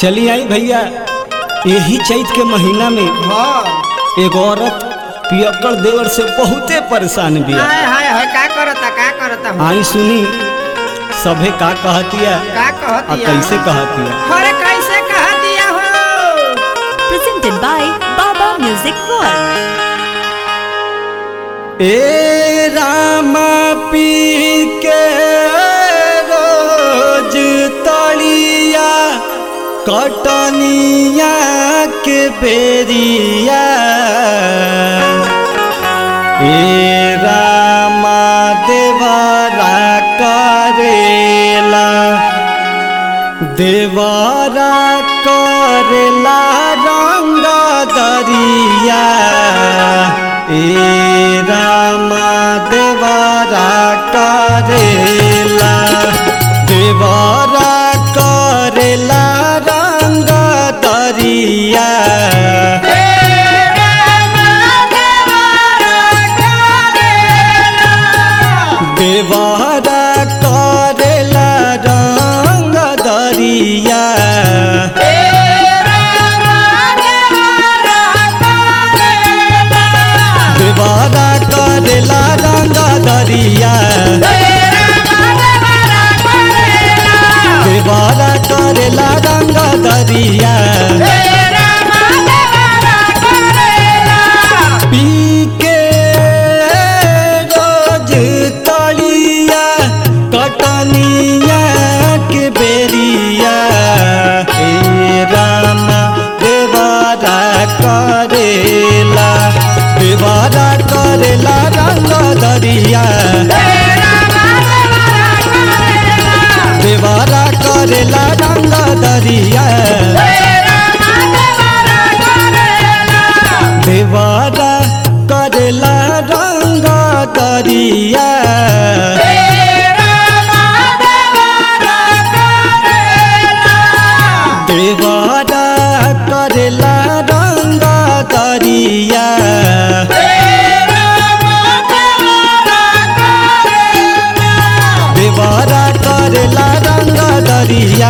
चली आई भैया यही चैत के महीना में हाँ एगो औरत पियक्कड़ देवर से बहुते परेशान बिया हाय हाय हाय का करता का करता हूँ आई सुनी सभे का कहतिया का आ कहतिया कैसे कहतिया अरे कैसे कह दिया हो presented by Baba Music World. ए रामा पी के रोज तलिया कटनिया के बेरिया ए रामा देवरा करेला देवरा करेला रंग दरिया ए रामा देवरा करेला देवरा करेला रंग दरिया देवरा करेला रंग दरिया देवरा करेला रंग दरिया देवरा करेला रंग दरिया पी के रोज तलिया कटनिया के बेरिया हे रामा देवारा करेला देवारा करेला रंग दरिया देवारा करेला रंग दरिया देवारा करेला रंग दरिया देवारा करेला रंग दरिया देवारा करेला रंग दरिया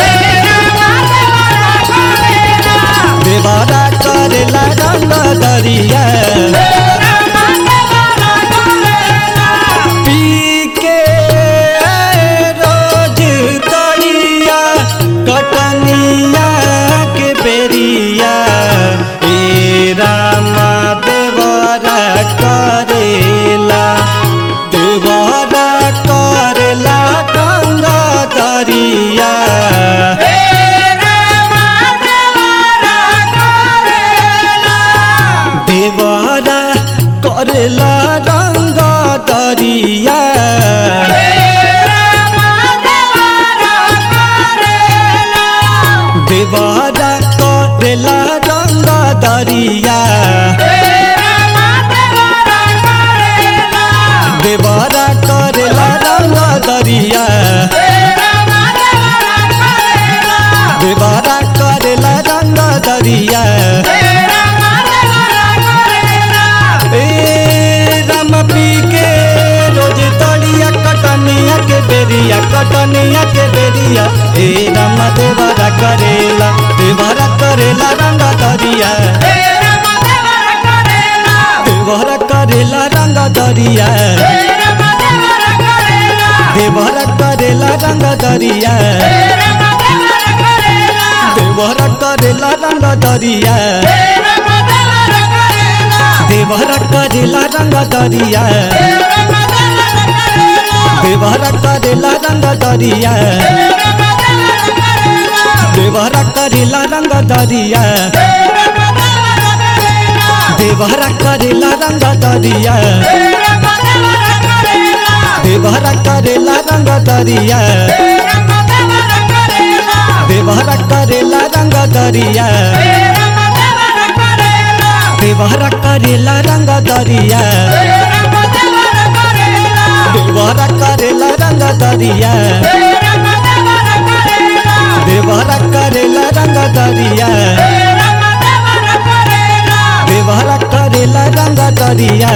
देवारा करेला रंग दरिया पी के रोज तलिया कटनिया के बेरिया ए रामा देवरा करेला देवरा करेला गंगा दरिया देवरा करेला रंग दरिया देवरा करेला रंग दरिया देवरा करेला रंग दरिया देवरा करेला रंग दरिया ए राम पी के रोज तलिया कटनिया के बेरिया कटनिया के बेरिया ए राम देवरा करेला देवरा करेला रंग दरिया देवरा करेला रंग दरिया देवरा करेला रंग दरिया देवरा करेला रंग दरिया देवरा करेला रंग दरिया देवरा करेला रंग दरिया देवरा करेला रंग दरिया देवरा करेला रंग दरिया देवरा करेला रंग दरिया देवरा करेला रंग दरिया देवरा करेला रंग दरिया देवरा करेला रंग दरिया देवरा करेला रंग दरिया देवरा करेला रंग दरिया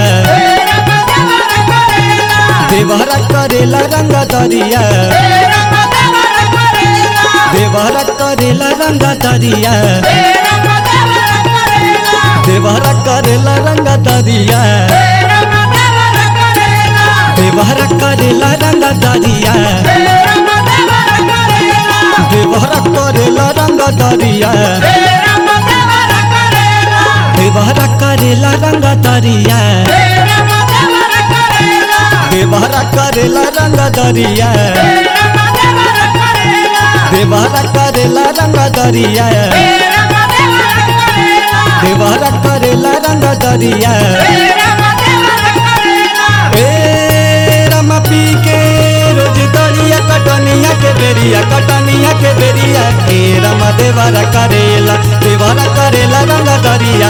देवरा करेला रंग दरिया देवरा करेला रंग दरिया देवरा करेला रंग दरिया देवरा करेला रंग दरिया देवरा करेला रंग दरिया देवरा करेला रंग दरिया देवरा करेला रंग दरिया देवरा करेला रंग दरिया देवरा करेला रंग दरिया ए रमा पी के रोज दरिया कटनिया के बेरिया कटनिया के बेरिया ए रमा देवरा करेला देवरा करेला रंग दरिया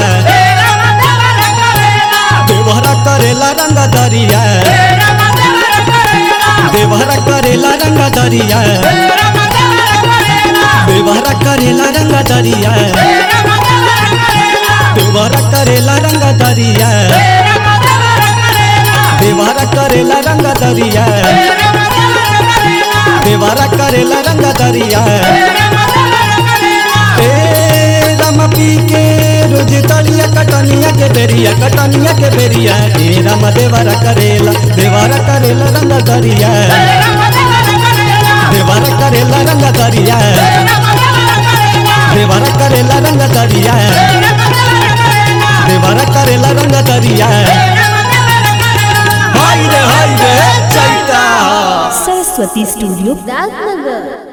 देवरा करेला रंग दरिया देवरा करेला रंग दरिया देवरा करेला रंग दरिया देवरा करेला रंग दरिया देवरा करेला रंग दरिया देवरा करेला रंग दरिया ए राम पी के रोज तलिया कटनिया के बेरिया कटनिया के बेरिया ए राम देवरा करेला देवरा करेला रंग दरिया देवरा करेला रंग दरिया देवरा करेला रंग दरिया देवरा करेला रंग दरिया हाय रे हाय रे चैता Saraswati Studio, राजनगर